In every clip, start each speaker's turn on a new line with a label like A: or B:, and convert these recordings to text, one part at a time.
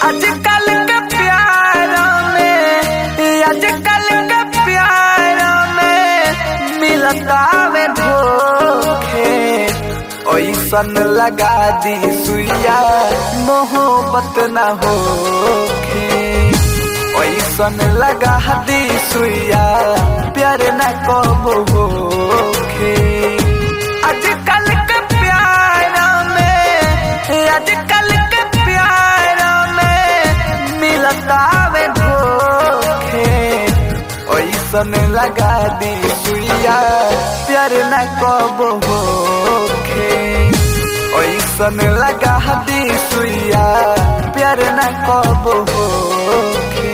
A: आजकल के प्यार में आजकल के प्यार में मिलता में धोखे ऐसन लगा दी सुइया मोहब्बत न होखे ऐसन लगा दी सुइया प्यार न कब होखे आजकल के प्यार में आजकल के प्यार में मिलता में धोखे ऐसन लगा दी सुइया प्यार न कब होखे ऐसन लगा दी सुइया प्यार न कब होखे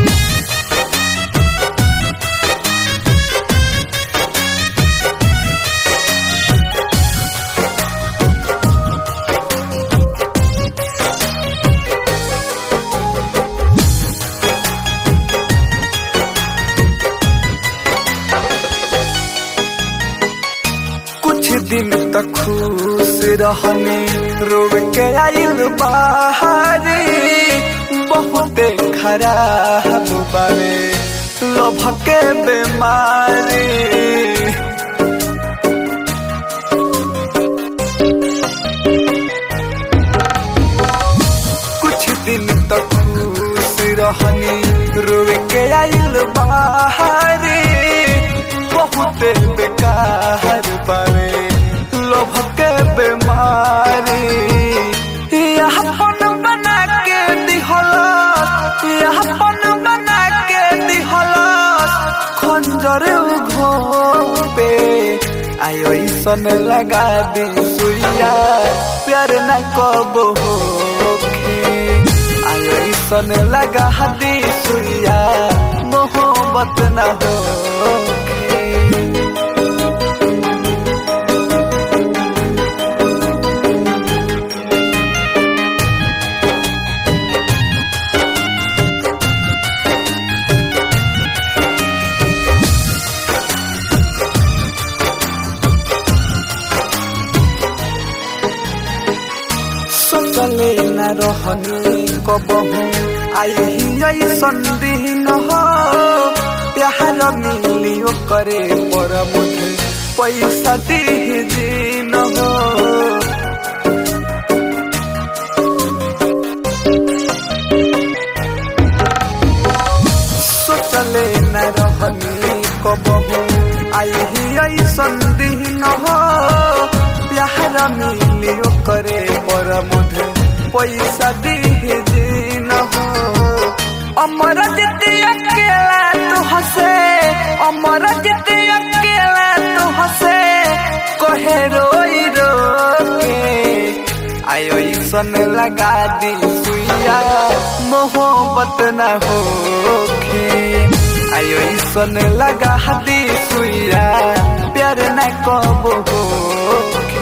A: कुछ दिन तक खुश रहने रोग के आइल बाहरी बहुते खराब बारे लोभ के बीमारी कुछ दिन तक खुश रहने रोग के आइल बाहरी बहुते बेकार बारे लोभ के बीमारी अपन बना के दिहलस अपन बना के दिहलस खंजर घोपे आयो ऐसन लगा दी सुइया प्यार न कब होखे आयो ऐसन लगा दी सुइया मोहब्बत न होखे सोचले न रहनी कबहू आई ऐसन दिन हो प्यार मिलियो करे पर मुझे पैसा दी दिन हो सोचले न रहनी कबहू आई ऐसन दिन हो प्यार मिलियो करे पर मुझे पैसा दी दिन हो अमर जिते अकेला तू हसे अमर जिते अकेला तू हसे कहे रोई रो के आयो सन लगा दी सुइया मोहब्बत न होखे आयो सन लगा दी सुइया प्यार न कब होखे